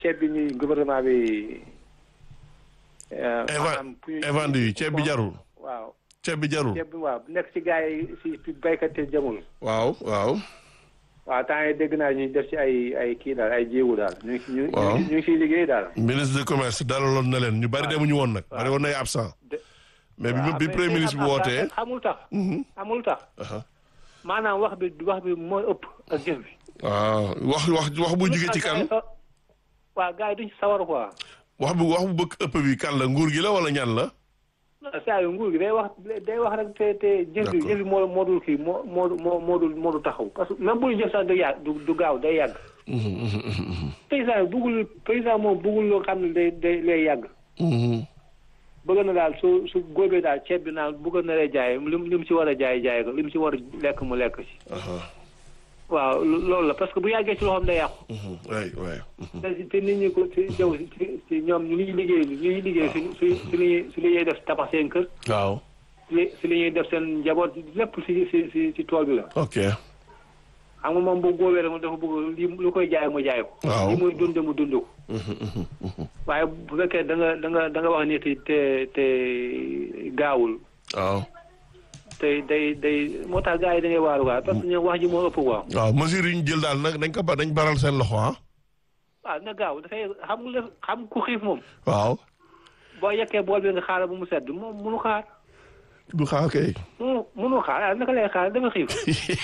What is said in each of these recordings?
ceeb bi ñuy gouvernement bi. maanaam évent yi ceeb bi jarul. waaw ceeb bi jarul. ceeb bi waaw nekk ci gars yi si béykat yi jamul. waaw waaw. waaw temps yii dégg naa ñuy def ci ay ay kii daal ay jéegu daal. ñu ngi waaw ñu ngi ciy liggéey daal. ministre de commerce dalaloon na leen ñu bari demuñu woon nag. bari woon nay absent. mais bi bi premier ministre bi wootee. amul tax. amul tax. maanaam wax bi wax bi mooy ëpp ak jëf bi. waaw wax wax wax bu jugee ci kan. waaw gars yi duñ ci sawar quoi. wax bu wax bu bëgg ëpp bi kan la nguur gi la wala ñan la. non saa yu nguur gi day wax day wax rek te te jëf bi jëf bi moo moo dul kii moo moo moo moo dul moo dul taxaw parce que même bu ñu jëf sax du yàgg du du gaaw day yàgg. paysan yi bëggul paysan moom bëggul loo xam ne day day lay yàgg. bëgg na daal su su góobee daal ceeb bi naan bëgg na lay jaay lim lim ci war a jaay jaay ko lim ci war a lekk mu lekk ci. waaw loolu la parce que bu yàggee ci loxoom day yàqu. waay waay. te te nit ñi ko ci jaww ci ci ñoom ñu ngi liggéey ñu ngi liggéey si si si li ñuy si li ñuy def tabax seen kër. waaw. si si li ñuy def seen njaboot lépp si si si si tool bi la. ok. xam nga moom bu góobee rek dafa bëgg li lu koy jaay mu jaay ko. waaw li muy dund mu dund ko. waaye bu fekkee da nga da nga da nga wax nit te te gaawul. waaw. tey day day moo tax gars yi da ngay waaru quoi parce que ñoom wax ji moo ëpp quoi. waaw mesure yi ñu jël daal nag dañ ko ba dañ baral seen loxo ah. waaw na gaaw dafay xam nga xam ku xiif moom. waaw. boo yekkee bool bi nga xaaral ba mu sedd moom munu xaar. du xaar kay. munu munu xaar ah naka lay xaar dafa xiif.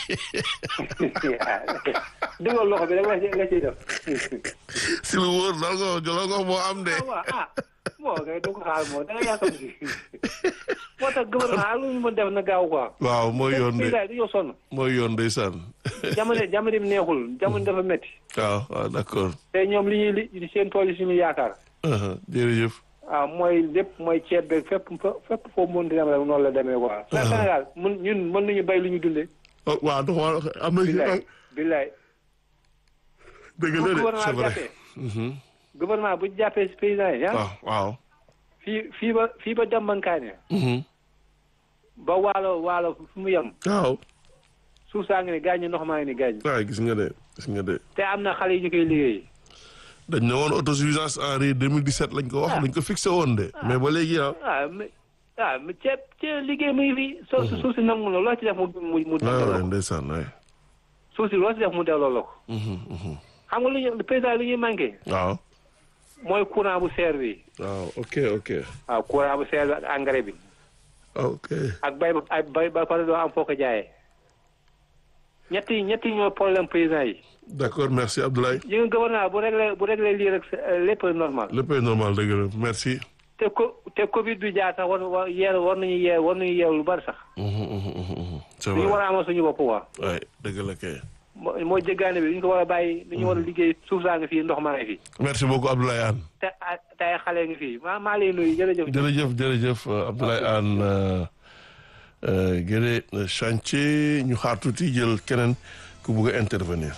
dugal loxo bi rek la ciy la ciy def. si lu wóor loolu nga loolu nga moo am de. ah waaw ah moo ngay du ko xaar moo da nga yaakaar si. moo tax gouvernement lu ñu mën def na gaaw quoi. waaw mooy yoon de du yow sonn. mooy yoon ndeysaan. jamono jamono bi neexul jamono dafa métti. waaw waaw d'accord. te ñoom li ñuy li seen tool yi suñu yaakaar. jërëjëf. waaw mooy lépp mooy ceeb beeg fépp fépp foofu mën di dem rek noonu la demee quoi. Sénégal mun ñun mën nañu bay lu ñu dundee. waaw dafa am na. billaay billaay. dëgg la de c'est vrai. gouvernement bu jàppee si paysans yi waaw waaw. fii fii ba fii ba Dembankaane. ba waalo waalo fu mu yem. waaw. suuf saa ngi ni gaañ ndox maa ngi ni gaañ. waaw gis nga de gis nga de. te am na xale yi ñu koy liggéey. dañ ne woon autosuffisance en riz 2017 lañ ko wax lañ ko fixé woon de. mais ba léegi ah. ah mais ah mais ceeb ceeb liggéey muy fi. soo suuf si nangu la loo ci def mu mu mu. waaw waaw ndeysaan waay. suuf si loo ci def mu delloo la ko. xam nga lu ñu paysan lu ñuy manqué. waaw. mooy courant bu seer bi. waaw ok ok. waaw courant bu seer bi ak engrais bi. ok. ak bay ba ak bay ba pare doo am foo ko jaayee. ñetti ñetti ñoo problème paysan yi. d'accord merci Abdoulaye. yi nga gouvernement bu réglé bu réglé lii rek lépp normal. lépp normal dëgg la merci. te ko te Covid bi jaar sax war war yeer war nañu yeer war nañu yeer lu bari sax. c'est lu ñu vrai war a amal suñu bopp quoi. waay dëgg la kay. moo moo jéggaane bi ñu ko war a bàyyi. li ñu war a liggéey suuf saa ngi fii ndox maa ngi fii. merci beaucoup Abdoulaye Anne. te ay te ay xale ngi fii maa maa lay nuyu jërëjëf. jërëjëf jërëjëf Abdoulaye Anne Guédé chantier ñu xaar tuuti jël keneen ku bugg a intervenir.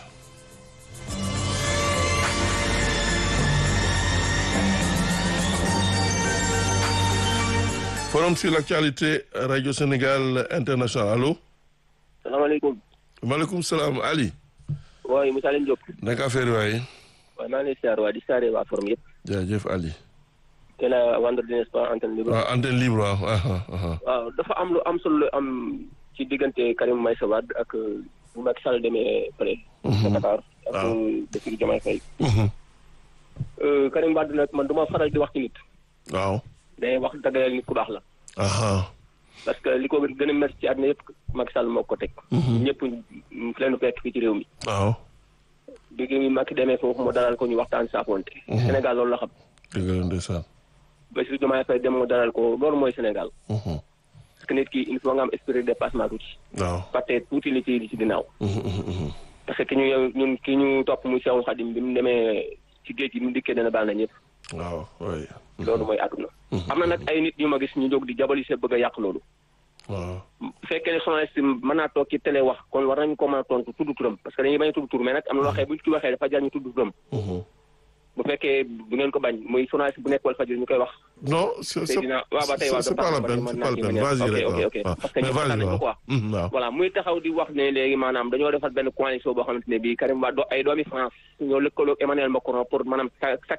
forum sur l'actualité radio Sénégal international allo. salaamaaleykum. maaleykum salaam Ali. waaye Moussa Leen Diop. naka affaire waaye. waaye maa ngi lay siyaar waa di siyaare waa forum yëpp. jaajëf Ali. te la vendredi n'est-ce pas antenne libre. waaw antenne libre waaw. waaw dafa am lu am solo lu am ci diggante Karim Meïssa Wade ak bu Macky Sall demee fële. ca Qatar ak Bassirou Diomaye Faye. Karim Wade nag man du ma faral di wax ci nit. waaw. day wax dëgg nit ku baax la. aha parce que li ko gën a métti ci àddina yëpp Macky Sall moo ko teg. ñëpp fi leen fekk fii ci réew mi. waaw. bi gi Macky demee foofu mu dalal ko ñu waxtaan saafonte. Sénégal loolu la xam. dëgg la ndeysaan. Bassirou Diomaye Faye dem mu dalal ko loolu mooy Sénégal. parce que nit ki il faut nga am esprit de dépassement tuuti. waaw. fàtte tuuti li ci li ci ginnaaw. parce que ki ñu ñun ki ñu topp muy Seexul Xadim bi mu demee ci géej gi mu dikkee dana baal na ñëpp. waaw oui. loolu mooy àdduna. am na nag ay nit ñu ma gis ñu jóg di jabali se bëgg a yàq loolu. waaw. bu fekkee ne journaliste mën naa toog ci télé wax kon war nañu ko mën a tontu tudd turam parce que dañuy bañ a tudd tur mais nag am na loo xam bu ñu ci waxee dafa jar ñu tudd turam. bu fekkee bu ngeen ko bañ muy journaliste bu nekk Walfadjri ñu koy wax. non c'est c'est Seydina waaw ba tey waaw c'est pas la peine c'est pas la peine vas-y rek ok ok waaw parce que mais ñoom vas-y waxtaan nañ ko quoi. waaw waaw voilà muy taxaw di wax ne léegi maanaam dañoo defar benn coalition boo xamante ne bii Karim Wade ay doomi France ñoo lëkkaloo Emmanuel Macron pour maanaam